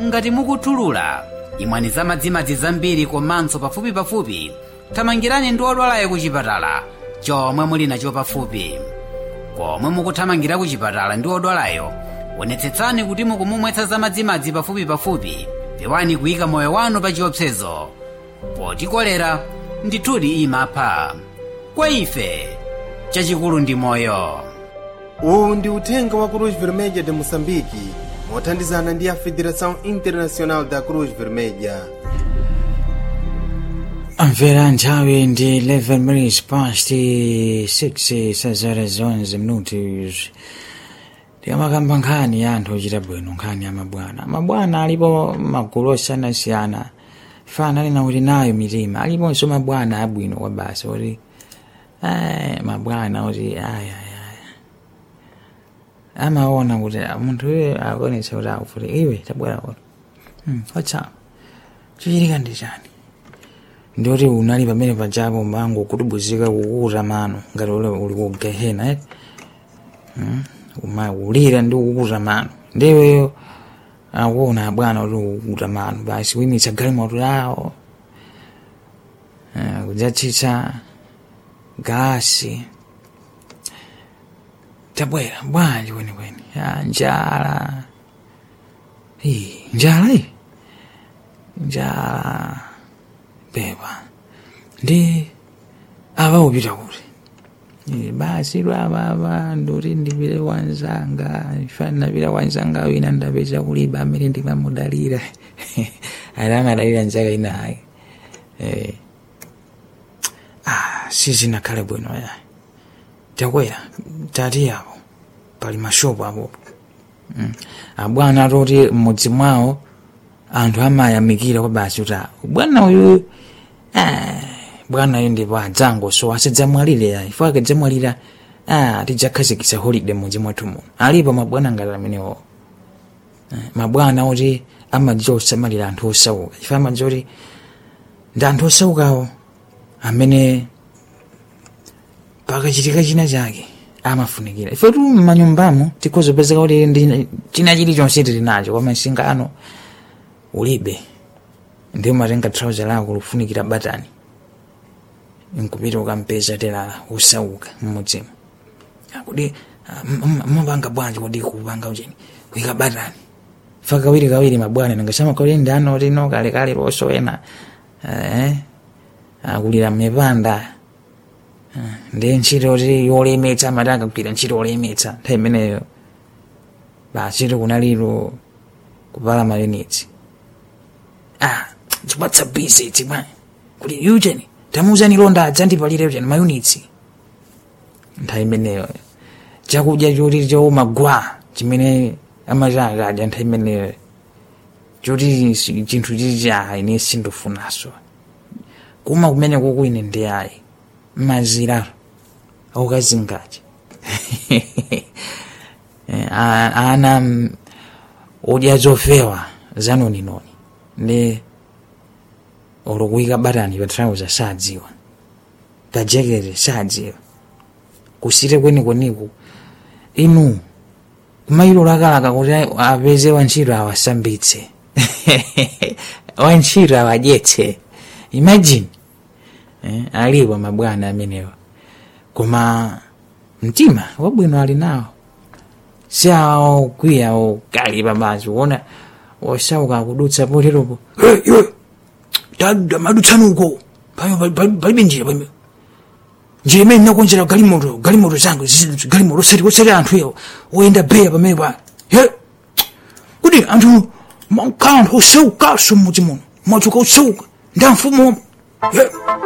ngati mukuthulula imwani za madzimadzi zambiri komanso pafupipafupi thamangirani ndi odwalayo ku chipatala chomwe muli nacho pafupi komwe mukuthamangira ku chipatala ndi odwalayo onetsetsani kuti mukumumwetsa za madzimadzi pafupipafupi pewani kuyika moyo wanu pa chiopsezo poti kolera ndithudi imapha kwa ife chachikulu ndi moyo uwu ndi uthenga wa cruz vermelha de moçambique mothandizana ndi a federação internacional da cruz vermelha Amvera nthawi ndi 11 minutes past 6 sazara 11 minutos tikamakamba nkhani ya anthu ochita bwino nkhani ya mabwana mabwana alipo magulu osiyanasiyana fana alina kuti nayo mitima aliponso mabwana abwino kwa basi kuti eh, mabwana kuti ayayaya amaona kuti munthu uyo akuonetsa kuti akufuti iwe tabwera kuti hmm, what's up chichitika ndi chani ndioti unali pamene pajapo mango kutibuzika kukuta mano ngati ule uli ku gehena eh? hmm? uma ulira ndi kukuta mano ndiweyo akuona bwana kuti ukukuta mano basi kuyimitsa galimoto yawo uh, kudzatsitsa gasi tabwera bwanji kwenikweni ya njala Ih, njala iyi njala pepa ndi ava upita kuti Eh, basi lwavava ndoti ndipite wanzanga ifani napita wanzanga wina ndapeza kuliba amene ndimamudalira ali amadalira nzaka inayi eh. ah, sizinakhale bwino ya takwera tati apo pali mashopu apopo mm. abwana atoti mmudzi mwawo anthu amayamikira kwa basi kuti ah, bwana uyu ah, bwana uyu ndipo adzangosowa asidzamwalire ya ifo akadzamwalira ah, tidzakhazikitsa holiday mudzi mwathu muno alipo mabwana ngati amenewo Eh, mabwana oti amadziwa kusamalira anthu osauka ife amadziwa kuti ndi anthu osaukawo amene pakachitika china chake amafunikira ife tu mmanyumbamo tikhozopezeka kuti ndi china chilichonse tili nacho koma singano ulibe ndi umatenga trouser lako lufunikira batani nkupita ukampeza telala usauka mmudzimu kuti mumapanga bwanji kodi kupanga ucheni kuika batani fa kawiri kawiri mabwana ningasema kauli ndano lino kalekale losowena eh, akulira mmipanda Eh, ndi ntchito ti yolemetsa amati akagwira ntchito yolemetsa nthawi imeneyo bachito kunaliro kupala mayunitsi ah chipatsa bisi chimwe kuti ucheni tamuuzani londa adzandipalire ucheni mayunitsi nthawi imeneyo chakudya choti chowuma gwa chimene amachakadya nthawi imeneyo choti si- chinthu chicha ine sindofunaso kuma kumene kukuine ndi ayi mazira aukazingaji Eh, a- ana mm, udya zofewa zanoninoni ndi olokuyika batani pa trouser sadziwa pa jakete sadziwa kusite kwenikoniku inu kumailo lakalaka kuti apeze wantchito awasambitse wantchito awadyetse imagine eh, alipo mabwana amenewa koma mtima wabwino ali nawo si awo kwiya okali pamazi kuona osauka kudutsa poteropo "Hey, iwe tadda madutsanuko palibe njira palibe njira imene nakonzera galimoto galimoto zangu zizi- galimoto osati osati anthu ewo oyenda beya pamene pa ye kuti anthu makhala anthu osaukaso mmudzi muno mwachuka osauka ndi amfumu ye